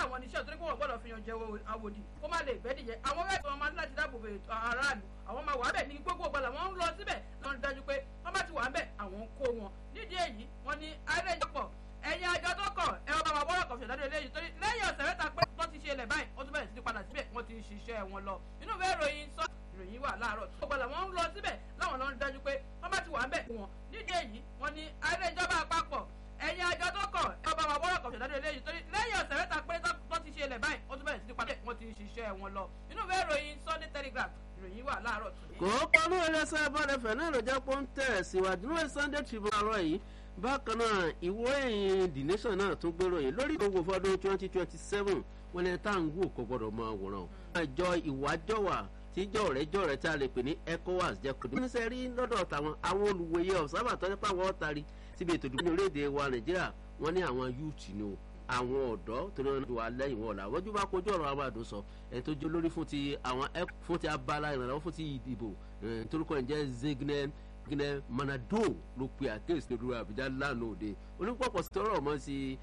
àwọn oníṣẹ́ torí pé wọ́n gbọ́dọ̀ fi yan jẹ àwòdì kó má lè gbẹ́dìyẹ àwọn mẹ́ta wọn máa ní láti dáàbò bo aráàlú àwọn máa wà bẹ̀ ní gbogbo ọgbà làwọn ń lọ síbẹ̀ lọ́n dájú pé wọ́n bá ti wà bẹ̀ àwọn ń kó wọn nídìí èyí wọ́n ní àìrèjọpọ̀ ẹ̀yin àjọ tó kọ̀ ẹ ọba máa bọ́rọ̀ kọ̀fẹ̀ lọ́dún eléyìí torí lẹ́yìn ọ̀sẹ̀ mẹ́ta pé wọ́n ti ṣe ilẹ̀ báyìí wọ́n tún bẹ̀rẹ̀ sí ní padà síbẹ̀ wọ́n ti ń ṣiṣẹ́ wọn lọ inú ìwé ìròyìn sọ ìròyìn wà láàárọ̀ tó gbọ́dọ̀ wọ́n ń lọ síbẹ̀ láwọn lọ́n dájú pé wọ́n bá ti wà bẹ̀ wọn nídìí èyí wọ́n ní àìrèjọba àpapọ̀ ẹ̀yin àjọ tó kọ̀ ẹ ọba máa bọ́rọ̀ kọ̀fẹ̀ lọ́dún eléyìí torí lẹ́yìn ọ̀sẹ̀ mẹ́ta pé wọ́n ti ṣe ilẹ̀ báyìí wọ́n tún bẹ̀rẹ̀ sí ní padà wọ́n ti ń ṣiṣẹ́ wọn lọ inú ìwé ìròyìn Sunday Telegraph ìròyìn wà láàárọ̀ tó kò pọ́nú ẹlẹ́sẹ̀ bọ́dẹ̀fẹ̀ náà ló jẹ́ pé ó ń tẹ̀ síwájú ní Sunday Tribune àárọ̀ yìí bákan náà ìwé ìròyìn The Nation náà tún gbèrò yìí lórí ìdókòwò fọdún twenty twenty seven wọn lè tá à ń wò kó gbọdọ̀ mọ àwòrán o. àjọ ìwájọwà tíjọ rẹ jọ rẹ tí a lè pè ní ECOWAS jẹ kó. wọ́n ní sẹ́ rí lọ́dọ̀ tàwọn àwọn olùwòye ọ̀sábà tọ́jú pé àwọn ọ̀tari síbi ètò ìdìbò ní orílẹ̀-èdè wa Nàìjíríà wọ́n ní àwọn youth ni o àwọn ọ̀dọ́ tó náà wà lẹ́yìn wọn ọ̀la wọ́n jú bá kojú ọ̀rọ̀ àwọn àdó sọ ẹni tó jẹ́ lórí fún ti àwọn fún ti abala ìrànlọ́wọ́ fún ti ìdìbò torúkọ ẹ̀ jẹ́ zegnen gínẹ manado ló pe àkéèsí lórí àbújá lánàá òde onípọ̀pọ̀ sọ̀rọ̀ mọ́ sí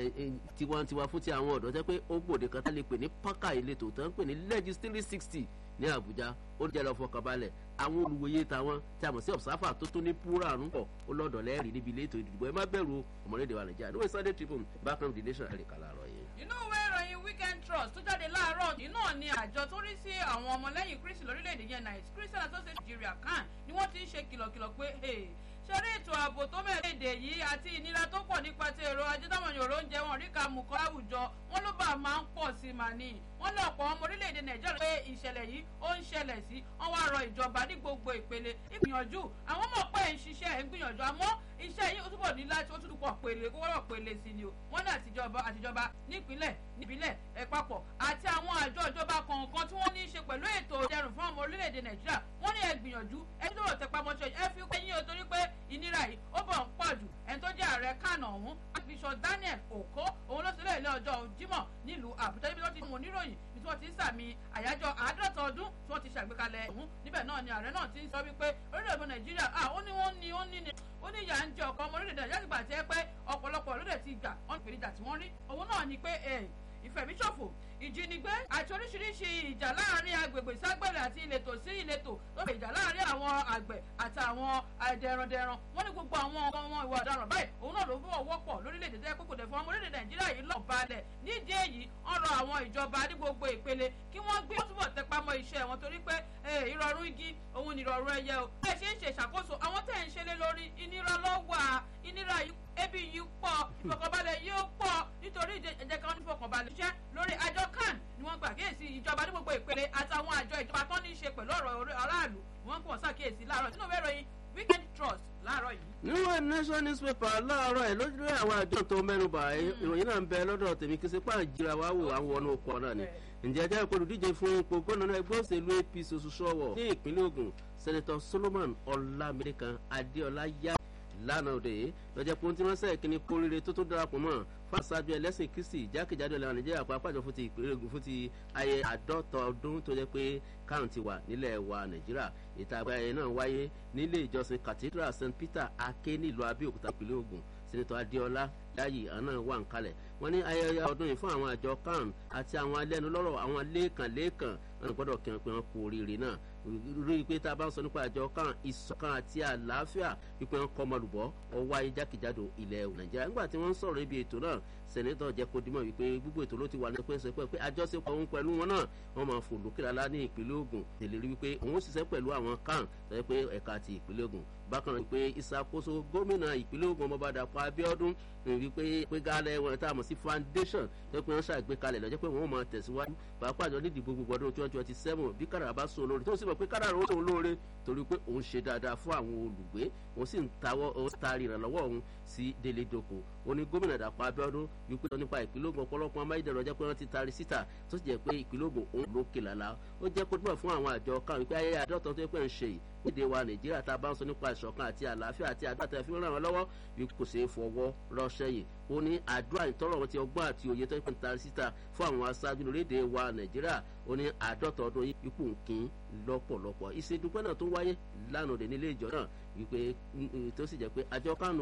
tiwantiwa fún ti àwọn ọ̀dọ́ jẹ́ pé ó gbòde kan tá lè pè ní pákà ìletò tó ń pè ní legislative sixty ní àbújá ó jẹ́ lọ fọkànbalẹ̀ àwọn olùwòye tàwọn tí a mọ̀ sí observer tó tó ní púrà ń pọ̀ ó lọ́dọ̀ lẹ́rìí níbi ilé ètò ìdìbò ẹ má bẹ̀rù ọmọlédè wa nàìjíríà níwèé Sunday Tribune bákan the nation ẹ̀ríkà láàárọ̀ yìí. inú ìwé ìròyìn weekend trust tó jáde láàárọ̀ yìí náà ni àjọ tó rí sí àwọn ọmọlẹ́yìn kristi lórílẹ̀‐èdè yẹn nice christian association nigeria kan ni wọ́n ti ń ṣe kìlọ̀kìlọ̀ pé ṣeré ètò ààbò tó mẹ́rẹ̀ẹ́dẹ̀ yìí àti ìnira tó pọ̀ nípa ti èrò ajé táwọn yòrò ń jẹ wọn rí ka mú kọ́ láwùjọ wọn ló bá máa ń pọ̀ sí màá ní wọn lọ pọ̀ ọmọ orílẹ̀-èdè nàìjíríà pé ìṣẹ̀lẹ̀ yìí ó ń ṣẹlẹ̀ sí wọn wá rọ ìjọba ní gbogbo ìpele ìgbìyànjú àwọn mọ̀ pé ń ṣiṣẹ́ ẹ̀ ń gbìyànjú àmọ́ iṣẹ́ yìí ó túbọ̀ ní láti ó túbọ̀ pèlè kó wọ́n pèlè sí ni o wọ́n ní àtijọba àtijọba nípínlẹ̀ nípínlẹ̀ ẹ̀ papọ̀ àti àwọn àjọ ìjọba kọ̀ọ̀kan tí wọ́n ní í ṣe pẹ̀lú ètò ìdẹrùn fún ọmọ orílẹ̀-èdè nàìjíríà wọ́n ní ẹ gbìyànjú ẹni tó rò tẹpá mọ́ṣẹ́ ẹ fi pé yín o torí pé ìnira yìí ó bọ̀ ń pọ̀ jù ẹni tó jẹ́ ààrẹ kánà ọ̀hún bishop daniel oko òun ló sílẹ̀ ilé ọjọ́ jímọ̀ nílùú àbújá níbi tó ti mú oníròyìn ní tí wọ́n ti ń sàmì àyájọ́ àádọ́ta ọdún tí wọ́n ti ṣàgbékalẹ̀ ọ̀hún níbẹ̀ náà ni ààrẹ náà ti ń sọ wípé orílẹ̀-èdè nàìjíríà ó ní wọ́n ní ó ní ni ó ní ìyà ń jẹ ọkọ ọmọ orílẹ̀-èdè nàìjíríà ti gbà tí ẹ pé ọ̀pọ̀lọpọ̀ ló dẹ̀ ti gbà wọ́n pè níjà tí wọ́n rí òun náà ni pé ìfẹ̀míṣòfò ìjínigbé àti oríṣiríṣi ìjà láàrin agbègbè ságbẹ̀rẹ̀ àti ìletò sí ìletò tó fi ìjà láàrin àwọn àgbẹ̀ àti àwọn dẹrandẹran wọ́n ní gbogbo àwọn ọmọ wọn ìwà ọ̀daràn báyìí òun náà ló fọwọ́ wọ́pọ̀ lórílẹ̀‐èdè tẹ́ kókò dẹ̀ fún ọmọ orílẹ̀‐èdè nàìjíríà yìí lọ́ọ̀ balẹ̀ nídìí èyí wọ́n rọ àwọn ìjọba ní gbogbo ìpele kí wọ́n gbé túbọ̀ tẹpá mọ́ iṣẹ́ wọn torí pé ìrọ̀rùn igi òun ni ìrọ̀rùn ẹyẹ o ẹ ṣe ń ṣe ìṣàkóso àwọn tẹ̀ ń ṣe lé lórí ìnira lọ́wọ́ ìnira yìí ebi yìí pọ̀ ìfọkànbalẹ̀ yìí pọ̀ nítorí ẹ̀jẹ̀ kan ní ìfọkànbalẹ̀ iṣẹ́ lórí àjọ kan ni wọ́n gbà kíyèsí ìjọba ní gbogbo ìpele àtàwọn àjọ ìjọba tó ní í ṣe pẹ̀lú ọ̀rọ̀ aráàlú wọ́n pọ̀ ṣàkíyèsí láàárọ̀ nínú ìwé ìròyìn weekend trust láàárọ̀ yìí. níwọ̀n nation newspaper láàárọ̀ ẹ̀ lójú àwọn àjọ tó mẹ́nuba ìròyìn náà ń bẹ lọ́dọ̀ tèmi kí sí pàǹ jíra wá wò àwọn ọ̀nà òkú náà ni ǹjẹ́ ẹjẹ́ ìkọlù díje fún ipò gómìnà ẹgbẹ́ òṣèlú APC oṣù sọ́wọ́ ní ìpínlẹ̀ Ògùn sẹ́nitọ́ Solomon Ọlámídékan Adéọlá yá lánàá òde lọ́jọ́ pé ohun tí wọ́n sẹ́ kíní kórìíre tó tó darapọ̀ mọ́ fásájú ẹlẹ́sìn kristi jákèjádò ilẹ̀ nàìjíríà pàápàá fún ti ìpínlẹ̀ Ògùn fún ti ayẹ àádọ́ta ọdún tó jẹ́ pé káùntì wà nílẹ̀ wa nàìjíríà ìta àgbáyé náà wáyé nílé ìjọsìn cathedral st peter ake nílùú abẹ́òkúta ìpínlẹ̀ Ògùn sẹ́nitọ́ adéọlá láyì àná wà ń kalẹ̀ wọ́n ní ayẹyẹ ọdún yìí fún àwọn àjọ kan àti àwọn alẹ́nulọ́rọ̀ àwọn lẹ́ẹ̀kan lẹ́ẹ̀kan wọn gbọ́dọ̀ kí wọn pé wọn kú oríire náà rí i pé tá a bá ń sọ nípa àjọ kan ìṣọ̀kan àti àlàáfíà wípé wọn kọ́ ọmọlùbọ́ ọwọ́ ayé jákèjádò ilẹ̀ nàìjíríà nígbà tí wọ́n ń sọ̀rọ̀ ibi ètò náà sẹ̀nẹ́tọ̀ jẹ́ kó dimọ̀ wípé gbogbo ètò ló ti wà ní pẹ́sẹ́ pé pé àjọṣepọ̀ òun pẹ̀lú wọn náà wọ́n máa fò lókè lálá ní ìpínlẹ̀ Ògùn tẹ̀lérí wípé òun ṣiṣẹ́ pẹ̀lú àwọn kan tẹ́lẹ̀ pé ẹ̀ka ti ìpínlẹ̀ Ògùn bákan náà wípé ìṣàkóso gómìnà ìpínlẹ̀ Ògùn ọmọọba Dàpọ̀ Abíọ́dún wípé pé gálẹ̀ wọn tá a mọ̀ sí foundation tó pé wọ́n ṣàgbékalẹ̀ lọ́jọ́ pé wọ́n máa tẹ̀síwájú pàápàá jọ nídìí gbogbo ọdún twenty twenty seven bí kádàrà bá sún olóore tó sì mọ̀ pé kádàrà ó sún olóore torí pé òun ṣe dáadáa fún àwọn olùgbé òun sì ń tawọ́ òun taari ìrànlọ́wọ́ òun sí délé doko ó ní gómìnà Dàpọ̀ Abíọ́dún wípé nípa ìpínlẹ̀ Ògùn ọ̀pọ̀lọpọ̀ amáyédẹrọ̀ jẹ́ pé wọ́n ti taari síta tó sì jẹ́ pé ìpínlẹ̀ Ògùn òun ló kè lálá ó jẹ́ kó túbọ̀ fún àwọn àjọ kan wípé ayẹyẹ àdọ́tọ̀ tó pẹ́ ń ṣe yìí èdè wa Nàìjíríà tá a bá ń sọ nípa ìṣọ̀kan àti àlàáfíà àti àgbàtà fi ràn wọ́n lọ́wọ́ kò ṣeé fọwọ́ rọ́ṣẹ́ yìí ó ní àdúrà ìtọ́rọ̀ wọn ti ọgbọ́n àti òye tó ń pè ní taari síta fún àwọn aṣáájú lórílẹ̀‐èdè wa Nàìjíríà ó ní àádọ́ta ọdún ipò nkín lọ́pọ̀lọpọ̀ ìṣèdúpẹ́ náà tó wáyé lánàá nílé ìjọ náà wípé tó sì jẹ́ pé àjọ kánú